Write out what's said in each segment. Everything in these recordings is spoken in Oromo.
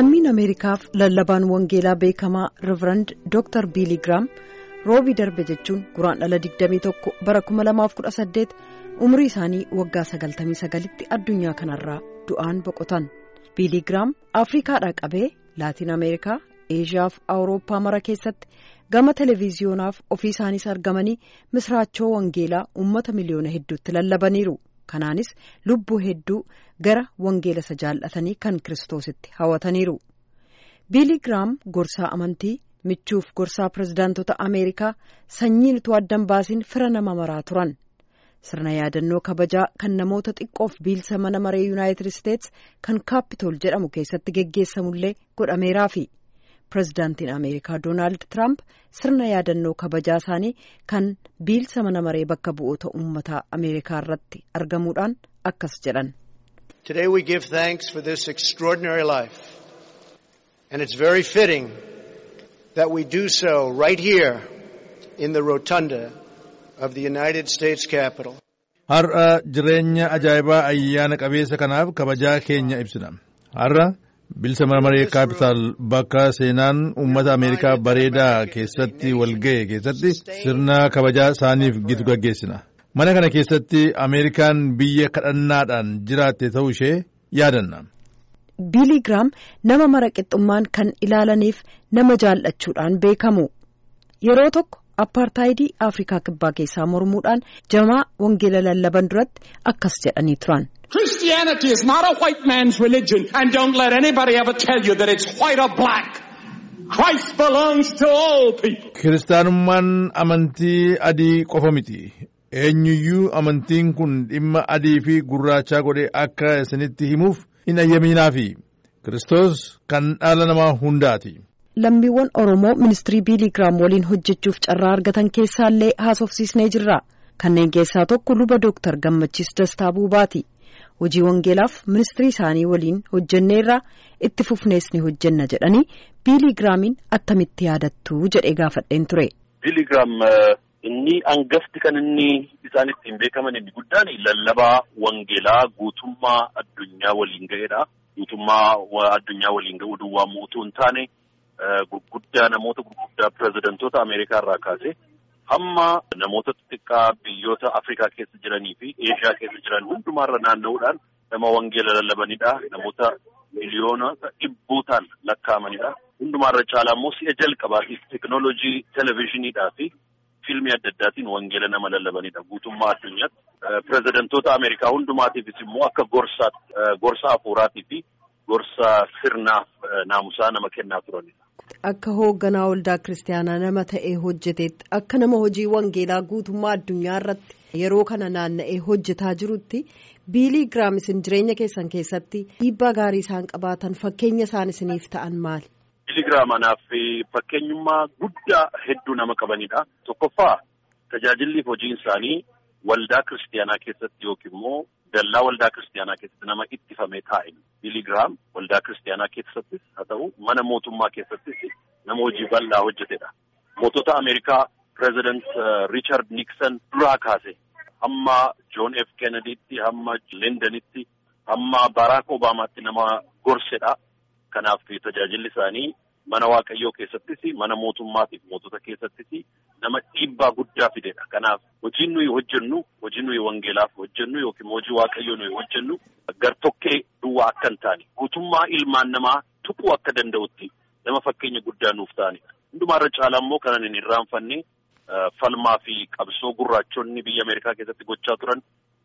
lammiin ameerikaaf lallabaan wangeelaa beekamaa riverand dr biilii giraam roobii darbe jechuun guraandhala 21 bara 2018 umrii isaanii waggaa 99tti addunyaa kanarraa du'aan boqotan biilii giraam afriikaadhaa qabee laatiin ameerikaa eeshiyaa fi awurooppaa mara keessatti gama televiziyonaaf ofii isaaniis argamanii misraachoo wangeelaa uummata miliyoona hedduutti lallabaniiru. kanaanis lubbuu hedduu gara wangeela isa jaallatanii kan kiristoositti hawataniiru biilii giraam gorsaa amantii michuuf gorsaa pirezidaantota ameerikaa sanyiin utuu addan baasiin fira nama maraa turan sirna yaadannoo kabajaa kan namoota xiqqoof biilsa mana maree yuunaayitid isteets kan kaapitool jedhamu keessatti geggeessamullee godhameeraafi pirezidaantiin ameerikaa doonaald tiraamp sirna yaadannoo kabajaa isaanii kan biilsa mana maree bakka bu'oota uummataa ameerikaa irratti argamuudhaan akkas jedhan. Today we give thanks for this extraordinary life and it's very fitting that we do so right here in the rotunda of the United States Capitol. Har'a jireenya ajaa'ibaa ayyaana qabeessa kanaaf kabajaa keenya ibsina. Har'a bilisa mana maree kaapitaal bakka seenaan uummata ameerikaa bareedaa keessatti walga'e keessatti sirna kabajaa isaaniif gitu gaggeessina mana kana keessatti ameerikaan biyya kadhannaadhaan jiraatte ta'uu ishee yaadanna. biilii giraam nama mara qixxummaan kan ilaalaniif nama jaallachuudhaan beekamu yeroo tokko appaartaayidii afrikaa kibbaa keessaa mormuudhaan jamaa wangeela lallaban duratti akkas jedhanii turan. Christianity is not a white man's religion, and don't let anybody ever tell you that it's white or black. Christ belongs to all people. Kiristaanummaan amantii adii qofa miti. Eenyuyyuu amantiin kun dhimma adii fi gurraachaa godhee akka isinitti himuuf hin ayyaminaafi. Kiristoos kan dhala namaa hundaati. Lammiiwwan Oromoo ministirii biilii giraam waliin hojjechuuf carraa argatan keessaallee haasofsiisnee jirra. Kanneen keessaa tokko luba Dooktar Gammachiis Dastaa Buubaati. hojii wangeelaaf ministirii isaanii waliin hojjenneerra itti fufnees ni hojjenna jedhanii biilii giraamiin attamitti yaadattu jedhee gaafadheen ture. biilii giraam inni angafti kan inni isaan ittiin beekaman inni guddaan lallabaa wangeelaa guutummaa addunyaa waliin ga'edha. guutummaa addunyaa waliin ga'uu duwwaa utuu hin taane gurguddaa namoota gurguddaa pirezidantoota ameerikaa irraa kaase. hamma namoota xixiqqaa biyyoota Afrikaa keessa jiranii fi Eeshiyaa keessa jiran hundumaarra naanna'uudhaan nama wangeela lallabanidha. Namoota miliyoona dhibbootaan lakkaa'amanidha. Hundumaarra caalaa immoo si'a jalqabaatiif teekinooloojii televezyiiniidhaa fi fiilmii adda addaatiin wangeela nama lallabanidha. Guutummaa addunyaatti pirezidantoota Ameerikaa hundumaatiifis immoo akka gorsaatti gorsa hafuuraatii fi gorsa sirnaaf naamusaa nama kennaa turanidha. Akka hoogganaa waldaa kiristaanaa nama ta'ee hojjeteetti akka nama hojii wangeelaa guutummaa addunyaa irratti yeroo kana naanna'ee hojjetaa jirutti biilii giraam isin jireenya keessan keessatti dhiibbaa gaarii isaan qabaatan fakkeenya isaan isiniif ta'an maali? Biilii giraam anaaf fakkeenyummaa guddaa hedduu nama qabanidha. Tokkoffaa tajaajilliif hojiin isaanii waldaa kiristaanaa keessatti yookiin immoo dallaa waldaa kiristaanaa keessatti nama ittifamee taa'e. Biilii giraam waldaa kiristaanaa keessattis haa ta'u mana mootummaa keessattis nama hojii bal'aa hojjetedha. Mootota Ameerikaa pireezidant Riichard Nikson duraa kaase hamma Joon F. Kennediitti hamma Lindanitti hamma Baraak Obaamaatti nama gorsedha. Kanaaf tajaajilli isaanii mana waaqayyoo keessattis mana mootummaatiif mootota keessattis nama dhiibbaa guddaa fidedha. Kanaaf hojiin nuyi hojjennu hojii nuyi wangeelaaf hojjennu yookiin hojii waaqayyoo nuyi hojjennu gartokkee duwwaa akka hin taane guutummaa ilmaan namaa tuquu akka danda'utti nama fakkeenya guddaa nuuf ta'anidha. Hundumaarra caalaa immoo kanan hin irraanfanne falmaa fi qabsoo gurraachonni biyya Ameerikaa keessatti gochaa turan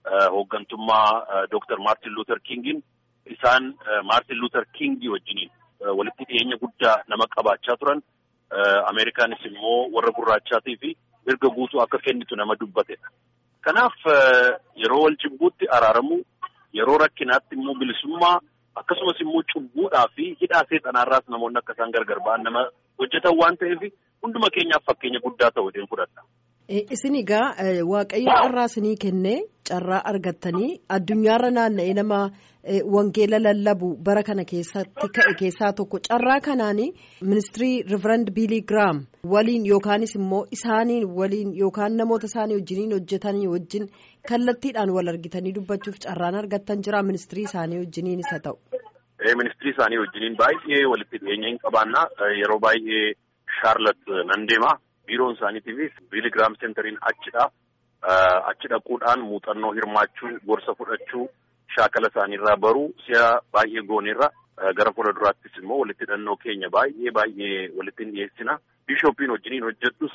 hooggantummaa Dooktar Maartin Luuter Kingiin isaan Maartin Luuter Kingii wajjiniin walitti dhiyeenya guddaa nama qabaachaa turan. Ameerikaanis immoo warra gurraachaatii fi mirga guutuu akka kennitu nama dubbatedha. Kanaaf yeroo wal jibbuutti araaramu yeroo rakkinaatti immoo bilisummaa akkasumas immoo cubbuudhaa fi hidhaa seexanaarraas namoonni akka isaan gargar ba'an nama hojjetan waan ta'eef hunduma keenyaaf fakkeenya guddaa ta'u jedheen fudhadha. Isin egaa waaqayyo carraa isinii kennee carraa argattanii addunyaarra naanna'ee nama wangeela lallabu bara kana keessatti ka'e keessaa tokko carraa kanaanii ministirii riverand biilii giraam waliin yookaanis immoo isaaniin waliin yookaan namoota isaanii wajjiniin hojjetanii wajjin kallattiidhaan wal argitanii dubbachuuf carraan argattan jira ministirii isaanii wajjiniin isa ta'u. ministirii isaanii wajjiniin baay'ee walitti dhiyeenya hin qabaannaa yeroo baay'ee Shaarlat nan deema. Biiroon isaaniitiifis Biiligiraam Seentariin achidha. Achi dhaquudhaan muuxannoo hirmaachuu, gorsa fudhachuu, shaakala isaaniirraa baruu si'a baay'ee gooneerra. Gara fuula duraattis immoo walitti hidhannoo keenya baay'ee baay'ee walitti hin dhiyeessina. Bishoopiin wajjiniin hojjedhus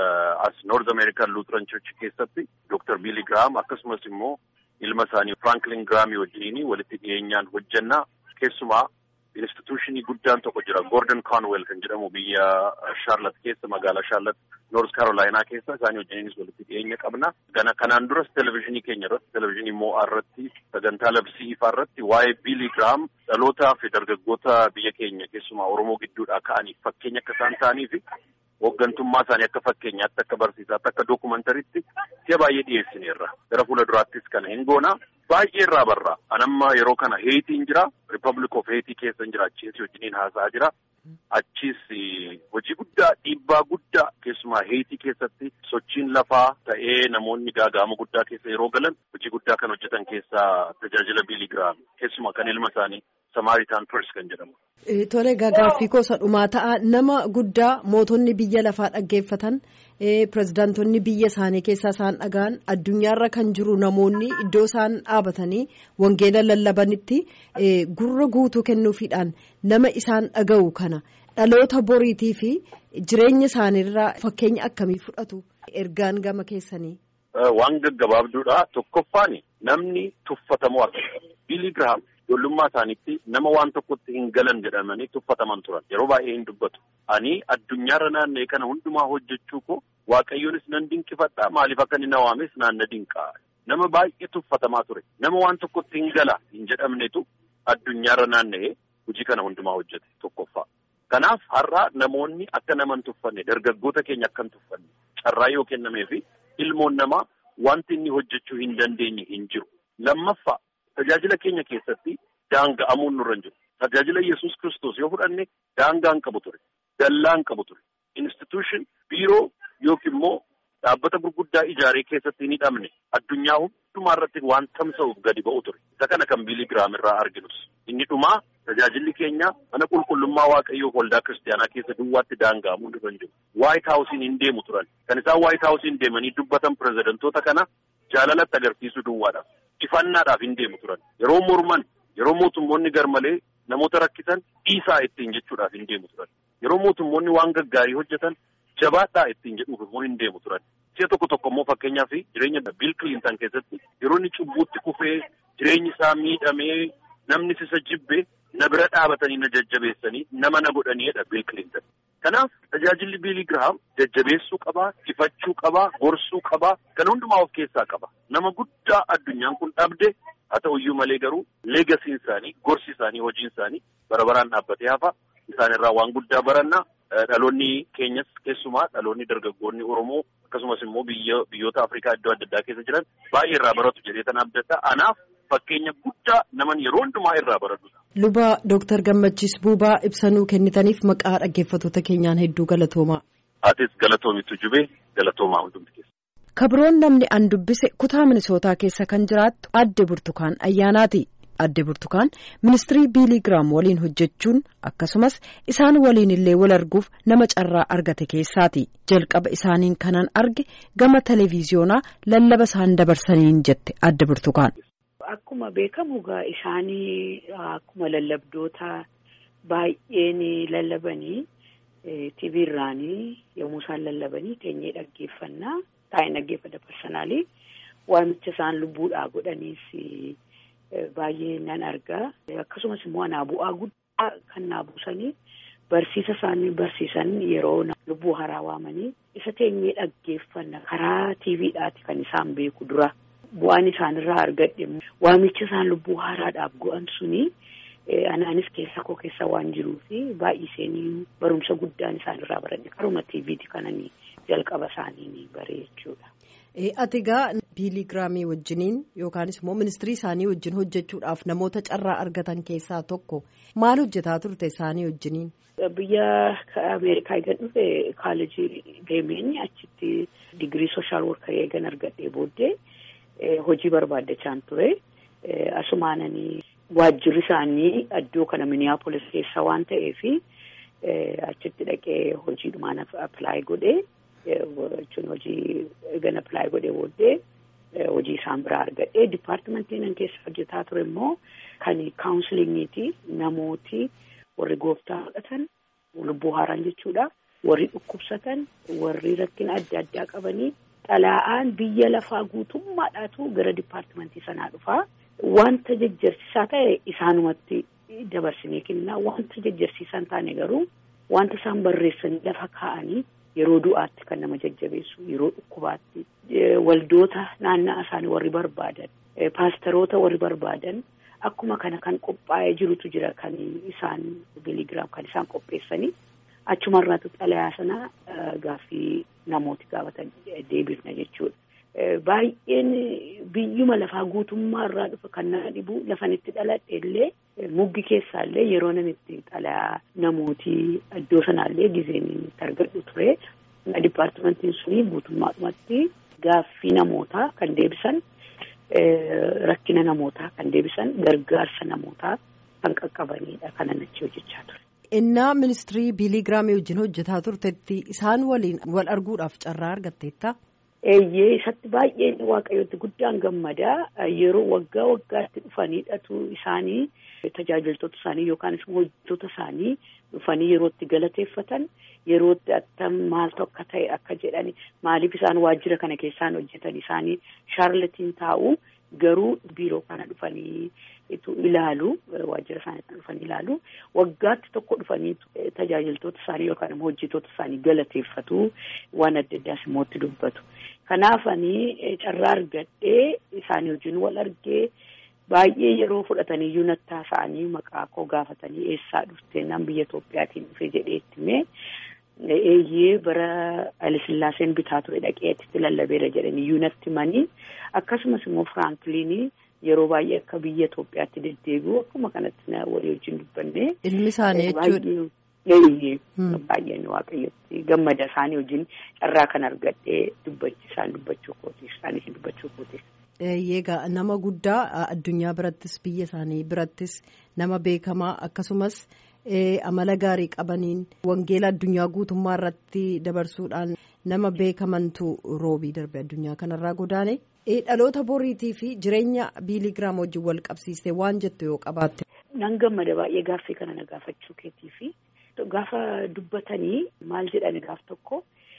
as North American Lutheran Church keessatti Dr. Billy Graham akkasumas immoo ilma isaanii Franklin Graham wajjiniin walitti dhiyeenyaan hojjenna. Keessumaa instituushinii guddaan tokko jira Gordon Conwell kan jedhamu biyya Charlotte keessa magaalaa Charlotte North Carolina keessa isaanii wajjiniinis walitti dhiyeenya qabna. Gana kanaan duras televezyiinii keenya irratti televezyiinii moo'aa irratti sagantaa labsii ifaa irratti waa'ee Billy Graham dhalootaa fi dargaggoota biyya keenya keessumaa Oromoo gidduudhaa ka'aniif fakkeenya akka isaan ta'anii fi hooggantummaa isaanii akka fakkeenyaatti akka barsiisaatti akka dookumantariitti si'a baay'ee dhiyeessineerra. Gara fuula duraattis kana hin goona. Baay'ee irraa barra. Anamma yeroo kana Heetiin jira. Republic of Heetii keessa jira. Achiis wajjiniin haasa'aa jira. Achis hojii guddaa dhiibbaa guddaa keessumaa Heetii keessatti sochiin lafaa ta'ee namoonni gaaga'ama guddaa keessa yeroo galan hojii guddaa kan hojjetan keessaa tajaajila Billy Graham keessumaa kan ilma isaanii Samaritaan Pers kan jedhamu. Tole gaaffii gosa dhumaa ta'a nama guddaa mootonni biyya lafaa dhaggeeffatan pirezidaantonni biyya isaanii keessaa isaan dhaga'an addunyaarra kan jiru namoonni iddoo isaan dhaabatanii wangeela lallabanitti gurra guutuu kennuufiidhaan nama isaan dhaga'u kana dhaloota boriitii fi jireenya isaaniirraa fakkeenya akkamii fudhatu ergaan gama keessanii. Waan gaggabaabduudha tokkoffaan namni tuffatamu akka Billy Graham. Ijoollummaa isaaniitti nama waan tokkotti hin galan jedhamanii tuffataman turan yeroo baay'ee hin dubbatu. Ani addunyaarra naanna'e kana hundumaa hojjechuu koo waaqayyoonis nan dinqifadhaa maaliif akka inni na waames naan na dinqaa. Nama baay'ee tuffatamaa ture. Nama waan tokkotti hin gala hin jedhamnetu addunyaarra naanna'ee hojii kana hundumaa hojjete tokkoffaa. Kanaaf har'aa namoonni akka nama hin tuffanne dargaggoota keenya akka hin tuffanne carraa yoo kennamee fi ilmoon namaa wanti inni hojjechuu hin dandeenye hin jiru. Lammaffaa. Tajaajila keenya keessatti daanga'amuun nurra hin jiru. Tajaajila Yesuus Kiristoos yoo fudhanne daangaa hin qabu ture. Dallaa hin qabu ture. Instituushin biiroo yookiin immoo dhaabbata gurguddaa ijaaree keessatti hin hidhamne addunyaa hundumaa irratti waan tamsa'uuf gadi ba'u ture. Isa kana kan Billy Graham irraa arginus. Inni dhumaa tajaajilli keenya mana qulqullummaa waaqayyoof waldaa kiristaanaa keessa duwwaatti daanga'amuun nurra hin jiru. Waayit Haawusiin hin deemu turan. Kan isaan Waayit Haawusiin deemanii dubbatan pirezidantoota kana jaalalatti agarsiisuu duwwaadhaaf. Ifannaadhaaf hin deemu turan. Yeroo morman, yeroo mootummoonni garmalee namoota rakkisan dhiisaa ittiin jechuudhaaf hin deemu turan. Yeroo mootummoonni waan gaggaarii hojjetan jabaadhaa ittiin jedhuuf immoo hin deemu turan. Si'a tokko tokko immoo fakkeenyaaf jireenya Biil Kilintan keessatti yeroo inni cubbuutti kufee jireenyi isaa miidhamee namni isa jibbe na bira dhaabatanii na jajjabeessanii nama na godhaniidha Biil Kilintan. Kanaaf tajaajilli Biilii Girahaam jajjabeessuu qabaa, ifachuu qabaa, gorsuu qabaa, kan hundumaa of keessaa qaba. Nama guddaa addunyaan kun dhabde haa ta'uyyuu malee garuu leegasiin isaanii, gorsi isaanii, hojiin isaanii bara baraan dhaabbatee hafa. Isaanirraa waan guddaa baranna. Dhaloonni keenyas keessumaa dhaloonni dargaggoonni Oromoo akkasumas immoo biyyoota Afrikaa iddoo adda addaa keessa jiran baay'ee irraa baratu jedhee tan abdadha. Anaaf fakkeenya guddaa naman yeroo hundumaa irraa baratudha. Luba Dooktar Gammachiis Buubaa ibsanuu kennitaniif maqaa dhaggeeffattoota keenyaan hedduu galatoomaa. Atis galatoomitu jubee galatoomaa hundumti keessa. Kabroon namni an dubbise kutaa Minisootaa keessa kan jiraattu adde Burtukaan Ayyaanaati. Adde Burtukaan ministirii Biilii Giraam waliin hojjechuun akkasumas isaan waliin illee wal arguuf nama carraa argate keessaati. Jalqaba isaaniin kanan arge gama televiziyoonaa lallaba isaan dabarsaniin jette adde Burtukaan. Akkuma beekamu egaa isaanii akkuma lallabdoota baay'een lallabanii TV irraanii yommuu isaan lallabanii teenyee dhaggeeffannaa taa'ee dhaggeeffata parsanaalii waamicha isaan lubbuudhaa godhaniis baay'ee nan argaa akkasumas immoo anaa bu'aa guddaa kan naa buusanii barsiisa isaanii barsiisan yeroo lubbuu haaraa waamanii isa teenyee dhaggeeffanna karaa TVdhaati kan isaan beeku dura. Bu'aan isaanirraa argadhe waamicha isaan lubbuu haaraadhaaf go'an suni anaanis keessa koo keessa waan jiruu fi baay'iseenii barumsa guddaan isaanirraa baradhe karuma TVti kananii jalqaba isaanii bare jechuudha. Ati egaa Biilii Giraamii wajjiniin yookaanis immoo ministirii isaanii wajjin hojjechuudhaaf namoota carraa argatan keessaa tokko maal hojjetaa turte isaanii wajjiniin? Biyya Ameerikaa eegan dhufe kaalejii deemeen achitti digirii sooshaal workarii eegan argadhee booddee. hojii barbaaddachaan ture asumaananii waajjirri isaanii iddoo kana Minneapolis keessa waan ta'eef achitti dhaqee hojiidhumaan appilaayi godhee jechuun hojii eegana appilaayi godhee booddee hojii isaan biraa argadhee dipaartimentiin keessa hojjetaa ture immoo kan kaawunsiliingiiti namooti warri gooftaa fudhatan lubbuu haaraan jechuudha warri dhukkubsatan warri rakkina adda addaa qabanii xalaa'aan biyya lafaa guutummaadhaatu gara dipaartimentii sanaa dhufaa wanta jajjarsiisaa ta'e isaanumatti dabarsinee kennaa wanta jajjarsiisaa hin taane garuu wanta isaan barreessanii lafa kaa'anii yeroo du'aatti kan nama jajjabeessu yeroo dhukkubaatti waldoota naannaa isaanii warri barbaadan paasteroota warri barbaadan akkuma kana kan qophaa'ee jirutu jira kan isaan biligiraam kan isaan qopheessanii achumarraatu xalayaa sana gaaffii namooti gaafatan deebifna jechuudha. Baay'een biyyuma lafaa guutummaa irraa dhufa kan nama dhibu lafanitti dhaladhe illee muggi keessaallee yeroo namitti xalayaa namooti iddoo sanaallee gizeen itti argadhu ture. Dipaartimentiin suni guutummaadhumatti gaaffii namootaa kan deebisan rakkina namootaa kan deebisan gargaarsa namootaa kan qaqqabanidha kanan achi hojjechaa ture. Innaa ministirii biiligiraamii wajjin hojjetaa turtetti isaan waliin wal arguudhaaf carraa argatteetta? Eeyyee isatti baay'een waaqayyooti guddaan gammadaa yeroo waggaa waggaatti dhufaniidhatu isaanii tajaajiltoota isaanii yookaan hojjettoota isaanii dhufanii yerootti galateeffatan yerootti attam maaltu akka ta'e akka jedhani maaliif isaan waajjira kana keessaan hojjetan isaanii shaarlatiin taa'u garuu biiroo kana dhufanii ilaalu waajjira isaanii kana dhufanii ilaalu waggaatti tokko dhufanii tajaajiltoota isaanii yookaan immoo hojjettoota isaanii galateeffatu waan adda addaas immoo itti dubbatu. Kanaafanii carraa argadhee isaanii wajjin wal argee baay'ee yeroo fudhatanii iyyuu nattaa isaanii maqaa koo gaafatanii eessaa dhufte nan biyya Itoophiyaatiin dhufe jedhee itti himee eeyyee bara Alisillaaseen bitaa ture dhaqee itti lallabeera jedhanii iyyuu natti himanii akkasumas immoo Firaankilinii yeroo baay'ee akka biyya Itoophiyaatti deddeebi'u akkuma kanatti walii wajjin dubbanne. Ilmi isaanii jechuudha. Eeyyee baay'een waaqayyotti gammada isaanii wajjin carraa kan argadhee dubbachi isaan dubbachuu kootiif isaanii dubbachuu kootiif. Eegaa nama guddaa addunyaa birattis biyya isaanii birattis nama beekamaa akkasumas amala gaarii qabaniin wangeela addunyaa guutummaa irratti dabarsuudhaan nama beekamantu roobii darbe addunyaa kanarraa godaane. Dhaloota boriitii fi jireenya biiligiraam wajjin wal qabsiistee waan jettu yoo qabaatte. Nan gammada baay'ee gaaffii kana na gaafachuu keetii fi gaafa dubbatanii maal jedhani gaaf tokko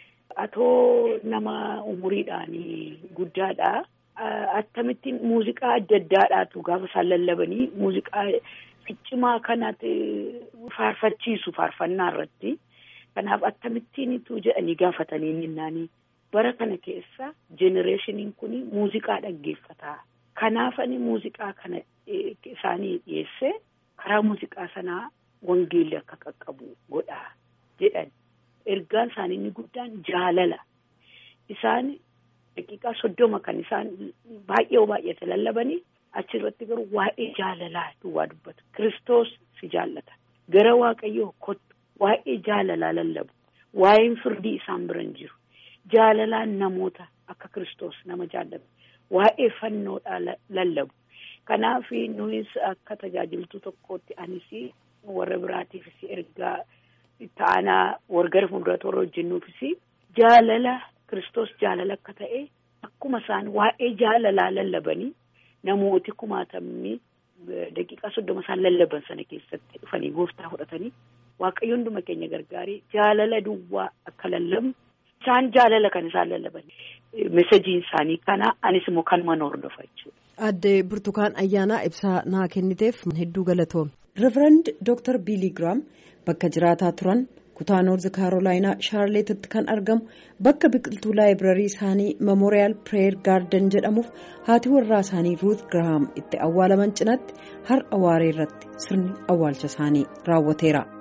atoo nama umuriidhaan guddaadha. Akkamittiin muuziqaa adda addaadhaatu gaafa isaan lallabanii muuziqaa ficcimaa kanatti faarfachiisu faarfannaa irratti. Kanaaf akkamittiinitu jedhanii gaafatanii ninnaanii. bara kana keessa jenereeshiniin kun muuziqaa dhaggeeffataa kanaafani muuziqaa kana isaanii dhiyeesse karaa muuziqaa sanaa wangeelli akka qaqqabu godhaa jedhan ergaan isaanii inni guddaan jaalala isaan daqiiqaa soddoma kan isaan baay'ee baay'ate lallabanii achirratti garuu waa'ee jaalalaa duwwaa dubbatu kiristoos si jaallata gara waaqayyoo kottu waa'ee jaalalaa lallabu waa'een firdii isaan biran jiru. jaalalaan namoota akka kiristoos nama jaallatu waa'ee fannoodhaa lallabu kanaaf nuyis akka tajaajiltuu tokkootti anis warra biraatiifis ergaa ta'anaa wargara fuulduraatti warra hojjennuufis jaalala kiristoos jaalala akka ta'e akkuma isaan waa'ee jaalalaa lallabanii namooti kumaatamni daqiiqaa soddoma isaan lallaban sana keessatti dhufanii gooftaa fudhatanii waaqayyo hunduma keenya gargaaree jaalala duwwaa akka lallabnu. Isaan jaalala kan isaan lallaban mesejiin isaanii kana anis immoo kanuma hordofa jechuudha. Adde Burtukaan Ayyaanaa ibsaa naa kenniteef hedduu galatoome. Reverend Dr. Billy Graham bakka jiraataa turan kutaa Noorzi Kaarolaayinaa Shaarleetitti kan argamu bakka biqiltuu laayibrarii isaanii Memorial Prayer Garden jedhamuuf haati warraa isaanii Ruth Graham itti awwaalaman cinatti har'a waaree irratti sirni awwaalcha isaanii raawwateera.